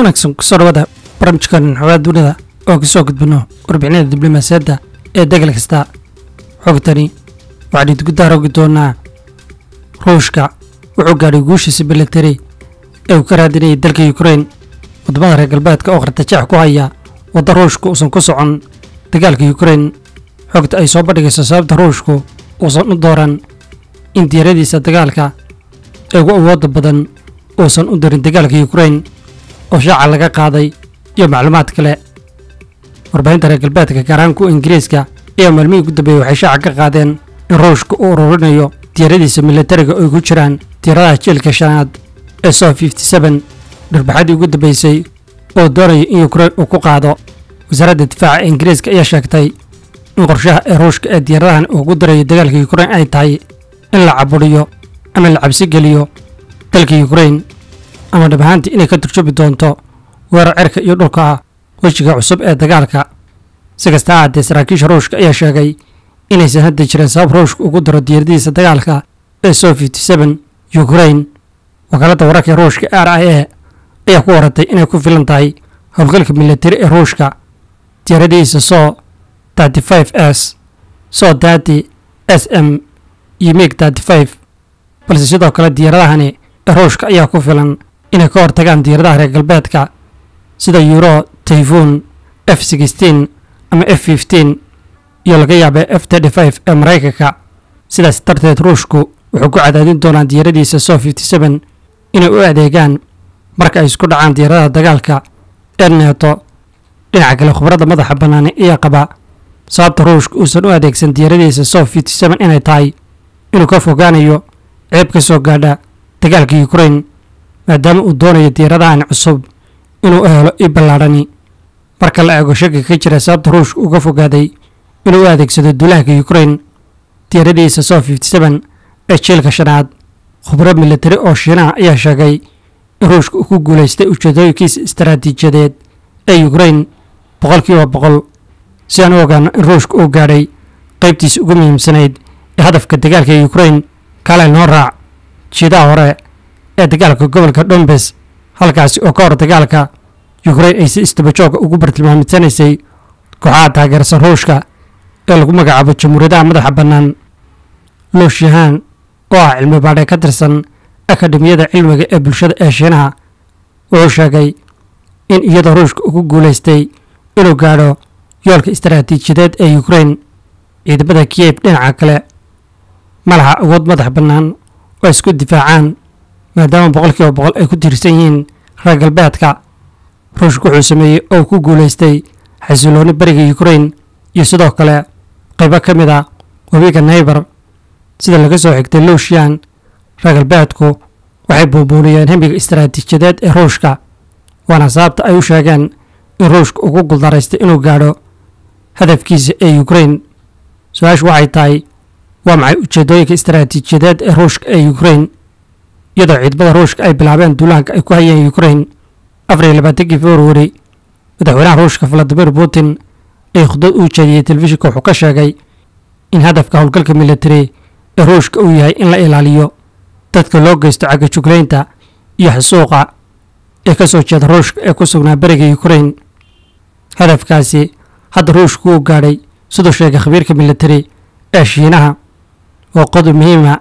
wanaagsan kusoo dhawaada barnaamijkan xogaa dunida oo kasoo gudbino warbixinada diblomaasiyadda ee degal kasta xogtani waxaan idinku daarogi doonaa ruushka wuxuu gaadhay guushiisa militari ee uu ka raadinayay dalka yukrain wadamada reer galbeedka oo qartajeex ku haya wadda ruushku uusan ku socon dagaalka yukrain xogta ay soo bandhigayso sababta ruushku uusan u dooran in diyaaradiisa dagaalka ee ugu awooda badan uusan u darin dagaalka yukrain oo shaaca laga qaaday iyo macluumaad kale warbaahinta reer galbeedka gaar ahaan kuwa ingiriiska ayaa maalmihii ugu dambeeyey waxay shaaca ka qaadeen in ruushka uu ururinayo diyaaradiisa militariga oo ay ku jiraan diyaaradaha jiilka shanaad ee so dhirbaxadii ugu dambeysay oo doonaya in yukrain uu ku qaado wasaaradda difaaca ee ingiriiska ayaa sheegtay in qorshaha ee ruushka ee diyaaradahan uu ku darayo dagaalka yukrain ay tahay in la cabudhiyo ama la cabsi geliyo dalka yukrain ama dhab ahaantii inay ka turjubi doonto weerar cirka iyo dhulka ah wejiga cusub ee dagaalka si kasta ha haddee saraakiisha ruushka ayaa sheegay inaysan hadda jirin sabab ruushka ugu daro diyaaradihiisa dagaalka ee so yukrain wakaaladda wararka ee ruushka r i a ayaa ku waratay inay ku filan tahay howlgalka militari ee ruushka diyaaradihiisa so s so dati s m iyo mig balse sidoo kale diyaaradahani ee ruushka ayaa ku filan inay ka hortagaan diyaaradaha reer galbeedka sida euro tayfun f ama f iyo laga yaabee f ee maraykanka sidaas darteed ruushku wuxuu ku cadaadin doonaa diyaaradiisa so inay u adeegaan marka ay isku dhacaan diyaaradaha dagaalka ee neeto dhinaca kale khubradda madaxa bannaani ayaa qaba sababta ruushka uusan u adeegsan diyaaradiisa so inay tahay inuu ka fogaanayo ceeb ka soo gaadha dagaalka yukrain maadaama uu doonayo diyaaradahan cusub inuu helo i ballaadhani marka la eego shaki ka jira sababta ruushka uga fogaaday inuu u adeegsado duulaanka yukrain diyaaradiisa so ee jiilka shanaad khubro militari oo shiinaha ayaa sheegay in ruushka uu ku guulaystay ujeedooyinkiisa istaraatiijiyadeed ee yukrain boqolkiiba boqol si aan u ogaano in ruushka uu gaadhay qaybtiisa ugu muhiimsanayd ee hadafka dagaalka yukrain kale noo raac jiidaha hore ee dagaalka gobolka dombes halkaasi oo ka hor dagaalka yukrain ay si istabajooga ugu bartilmaamidsanaysay kooxaha taageersan ruushka ee lagu magacaabo jamhuuriyadaha madaxa bannaan looshihaan oo ah cilmi baadhee ka tirsan akademiyada cilmiga ee bulshada ee shiinaha wuxuu sheegay in iyadoo ruushka ugu guulaystay inuu gaadho yoolka istaraatiijiyadeed ee yukrain ciidamada kiyeb dhinaca kale ma laha awood madax bannaan oo isku difaacaan maadaama boqolkiiba boqol ay ku tiirsan yihiin reer galbeedka ruushka wuxuu sameeyey oo ku guulaystay xasilooni bariga yukrain iyo sidoo kale qaybo ka mid a webiga naybar sida laga soo xigtay luushiyan reer galbeedku waxay buubuuniyeen hemiga istaraatiijiyadeed ee ruushka waana sababta ay u sheegeen in ruushka ugu guldaraystay inuu gaadho hadafkiisa ee yukrain su-aashu waxay tahay waa maxay ujeedooyinka istaraatiijiyadeed ee ruushka ee yukrain iyadoo ciidamada ruushka ay bilaabeen duulaanka ay ku hayeen yukrain afar iyo labaatankii februari madaxweynaha ruushka valadimir putin ee khudbad uu jeediyey telefishinka wuxuu ka sheegay in hadafka howlgalka militari ee ruushka uu yahay in la ilaaliyo dadka loo geysto cagajuglaynta iyo xasuuqa ee ka soo jeeda ruushka ee ku sugnaa beriga yukrain hadafkaasi hadda ruushku uu gaadhay siduu sheegay khabiirka militari ee shiinaha oo qodob muhiima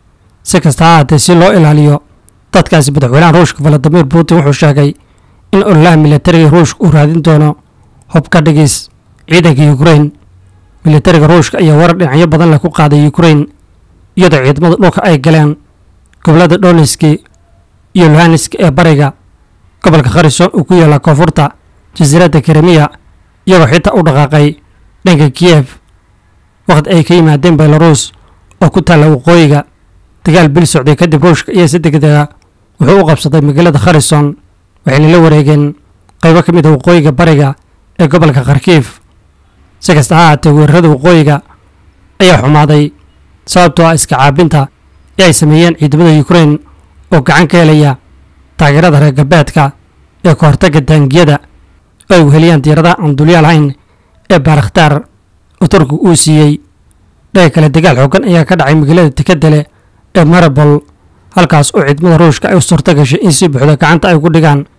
si kasta ha haatee si loo ilaaliyo dadkaasi madaxweynaha ruushka valadimir putin wuxuu sheegay in ololaha militariga ruushka uu raadin doono hub ka dhigis ciidanka yukrain militariga ruushka ayaa warar dhinacyo badan leh ku qaaday yukrain iyadoo ciidamada dhulka ay galeen gobolada donetski iyo luhanisk ee bariga gobolka kharison uu ku yaalla koonfurta jasiiradda krimiya iyagoo xitaa u dhaqaaqay dhanka kiyef wakhti ay ka yimaadeen belaruus oo ku taalla waqooyiga dagaal bil socday kadib ruushka iyo si degdega wuxuu u qabsaday magaalada kharison waxayna la wareegeen qaybo ka mid a waqooyiga bariga ee gobolka kharkiif si kasta ha haatee weerarada waqooyiga ayaa xumaaday sababtoo ah iska caabinta ee ay sameeyeen ciidamada yukrain oo gacan ka helaya taageerada reer galbeedka ee ka hortagga taangiyada oo ay weheliyaan diyaaradaha aan dulyaal lahayn ee baarakhtaar oo turkiga uu siiyey dhaga kale dagaal xoogan ayaa ka dhacay magaalada tekadele ee marabol halkaas oo ciidamada ruushka ay u suurta gashay in si buuxda gacanta ay ku dhigaan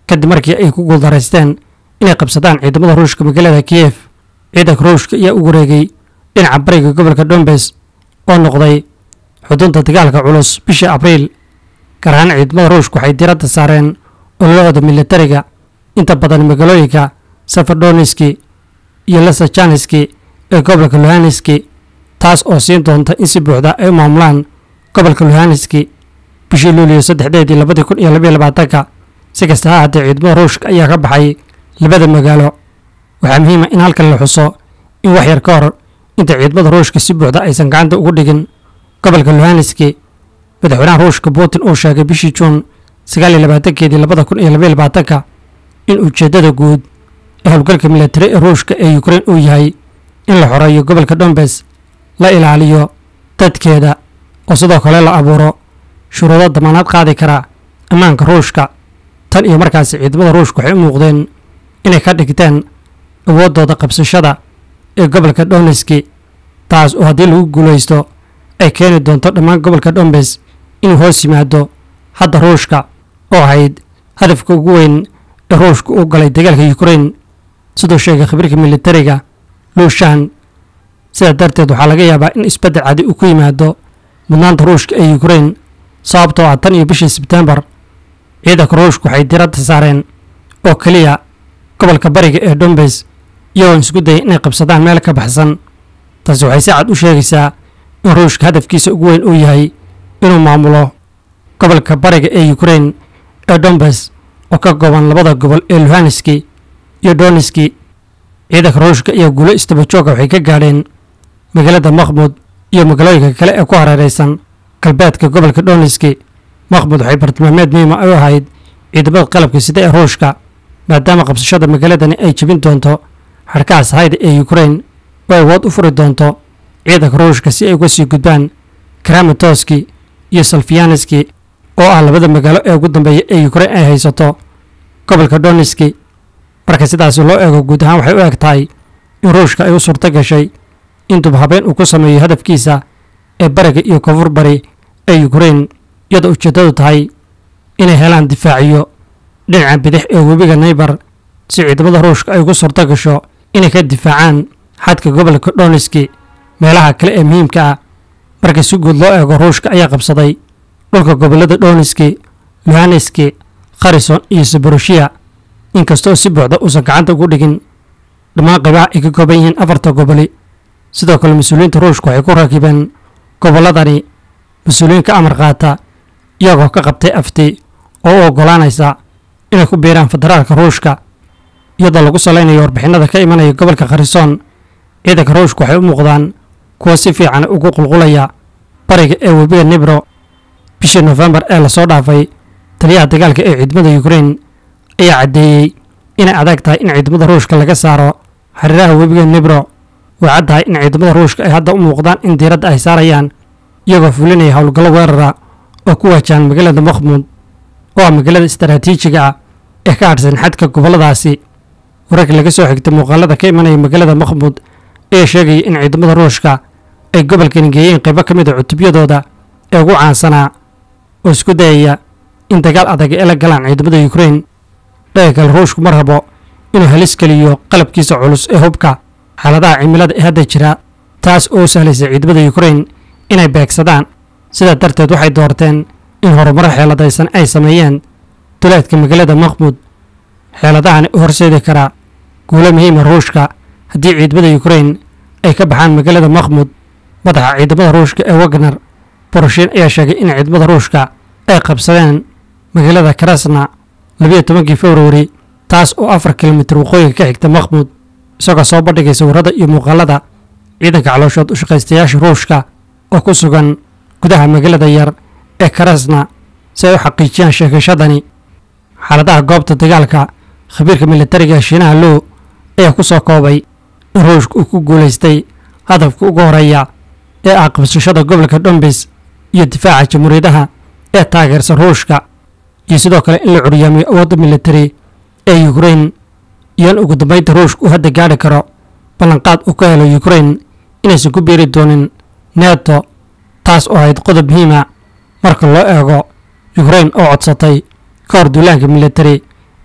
kadib markii ay ku guuldaraysteen inay qabsadaan ciidamada ruushka magaalada kiyef ciidanka ruushka ayaa u wareegay dhinaca bariga gobolka dombes oo noqday xudunta dagaalka culus bishii abriil gaar ahaan ciidamada ruushka waxay diradda saareen ololahooda militariga inta badan magaalooyinka safardoniski iyo lasajaniski ee gobolka luhaniski taas oo siin doonta in si buuxda ay u maamulaan gobolka luhaniski bishii luuliyo saddexdeedii labadii kun iyo labaiyo labaatanka si kasta ha ahaatee ciidamada ruushka ayaa ka baxay labada magaalo waxaa muhiima in halkan la xuso in wax yar ka hor inta ciidamada ruushka si buuxda aysan gacanta ugu dhigin gobolka luhaniski madaxweynaha ruushka putin uu sheegay bishii juun sagaal iyo labaatankeedii labada kun iyo labaiyo labaatanka in ujeeddada guud ee howlgalka militari ee ruushka ee ukrein uu yahay in la xoreeyo gobolka dombes la ilaaliyo dadkeeda oo sidoo kale la abuuro shuruudo damaanaad qaadi kara ammaanka ruushka tan iyo markaasi ciidamada ruushka waxay u muuqdeen inay ka dhigteen awooddooda qabsashada ee gobolka donetski taas oo haddii lagu guulaysto ay keeni doonto dhammaan gobolka dombes inuu hoos yimaado hadda ruushka oo ahayd hadafka ugu weyn ee ruushka u galay dagaalka ukrein siduu sheegay khabiirka militariga luushan sidaa darteed waxaa laga yaabaa in isbeddel cadi uu ku yimaado mudnaanta ruushka ee ukrein sababtoo ah tan iyo bishii sebtembar ciidanka ruushka waxay diradda saareen oo keliya gobolka bariga ee dombes iyagoon isku dayay inay qabsadaan meel ka baxsan taasi waxay si cad u sheegaysaa in ruushka hadafkiisa ugu weyn uu yahay inuu maamulo gobolka bariga ee ukrein ee dombes oo ka kooban labada gobol ee luhaniski iyo doniski ciidanka ruushka iyo guulo istabajooga waxay ka gaadheen magaalada makhmud iyo magaalooyinka kale ee ku hareeraysan galbeedka gobolka doniski makhmud waxay bartilmaameed muhiima u ahayd ciidamada qalabka sida ee ruushka maadaama qabsashada magaaladani ay jebin doonto xadhkaha sahayda ee ukrein oo awood u furi doonto ciidanka ruushka si ay uga sii gudbaan karamatoski iyo salfiyaneski oo ah labada magaalo ee ugu dambeeya ee ukrein ay haysato gobolka doniski marka sidaasi loo eego guud ahaan waxay u eg tahay in ruushka ay u suurto gashay in dubhabeen uu ku sameeyo hadafkiisa ee bariga iyo koonfur bari ee ukrein iyadoo ujeeddadu tahay inay helaan difaaciyo dhinaca bidix ee webiga naybar si ciidamada ruushka ay ugu suurto gasho inay ka difaacaan xadka gobolka doniski meelaha kale ee muhiimka ah marka si guud loo eego ruushka ayaa qabsaday dhulka gobollada doniski luhaneski kharison iyo saboroshiya inkastoo si buuxda uusan gacanta ugu dhigin dhammaan qaybaha ay ka kooban yihiin afarta goboli sidoo kale mas-uuliyiinta ruushka waxay ku rakibeen gobolladani mas-uuliyiin ka amar qaata iyagoo ka qabtay afti oo u oggolaanaysa inay ku biiraan federaalka ruushka iyadoo lagu salaynayo warbixinada ka imanaya gobolka kharisoon ciidanka ruushka waxay u muuqdaan kuwa si fiican ugu qulqulaya bariga ee webiga nibro bishii nofembar ee lasoo dhaafay taliyaha dagaalka ee ciidamada ukrein ayaa caddeeyey inay adag tahay in ciidamada ruushka laga saaro xariiraha webiga nibro way caddahay in ciidamada ruushka ay hadda u muuqdaan in diiradda ay saarayaan iyagoo fulinaya howlgallo weerara oo ku wajahan magaalada makhmuud oo ah magaalada istaraatiijiga ah ee ka hadhsan xadka gobolladaasi wararka laga soo xigtay muuqaalada ka imanaya magaalada makhmuud ayaa sheegaya in ciidamada ruushka ay gobolkani geeyeen qaybo ka mid a cutubyadooda ee ugu caansanaa oo isku dayaya in dagaal adag ay la galaan ciidamada ukrein dhaga kale ruushku ma rabo inuu halis geliyo qalabkiisa culus ee hubka xaaladaha cimilada ee hadda jira taas oo u sahlaysa ciidamada ukrein inay beegsadaan sidaa darteed waxay doorteen in horumaro xeeladaysan ay sameeyeen duleedka magaalada makhmuud xeeladahani u horseedi karaa guulo muhiima ruushka haddii ciidamada ukrein ay ka baxaan magaalada makhmuud madaxa ciidamada ruushka ee wagner boroshin ayaa sheegay in ciidamada ruushka ay qabsadeen magaalada karasna labiyo tobankii februari taas oo afar kilomitir waqooyiga ka xigta makhmuud isagoo soo bandhigay sawirada iyo muuqaalada ciidanka calooshood u shaqaystayaasha ruushka oo ku sugan gudaha magaalada yar ee karasna si ay u xaqiijiyaan sheegashadani xaaladaha goobta dagaalka khabiirka militariga ee shiinaha low ayaa ku soo koobay in ruushka uu ku guulaystay hadafka ugu horeeya ee ah qabsashada gobolka dombis iyo difaaca jamhuuriyadaha ee taageersan ruushka iyo sidoo kale in la curyaamiyo awoodda militari ee ukrein iyo in ugu dambaynta ruushka uu hadda gaadhi karo ballanqaad uu ka helo ukrein inaysan ku biiri doonin neto taas oo ahayd qodob muhiima marka loo eego ukrein oo codsatay ka hor duulaanka militari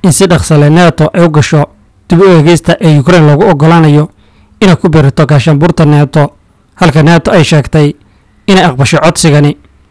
in si dhaqsale neeto ay u gasho dib u eegeysta ee ukrain loogu oggolaanayo inay ku biirito gaashaanbuurta neeto halka neeto ay sheegtay inay aqbashay codsigani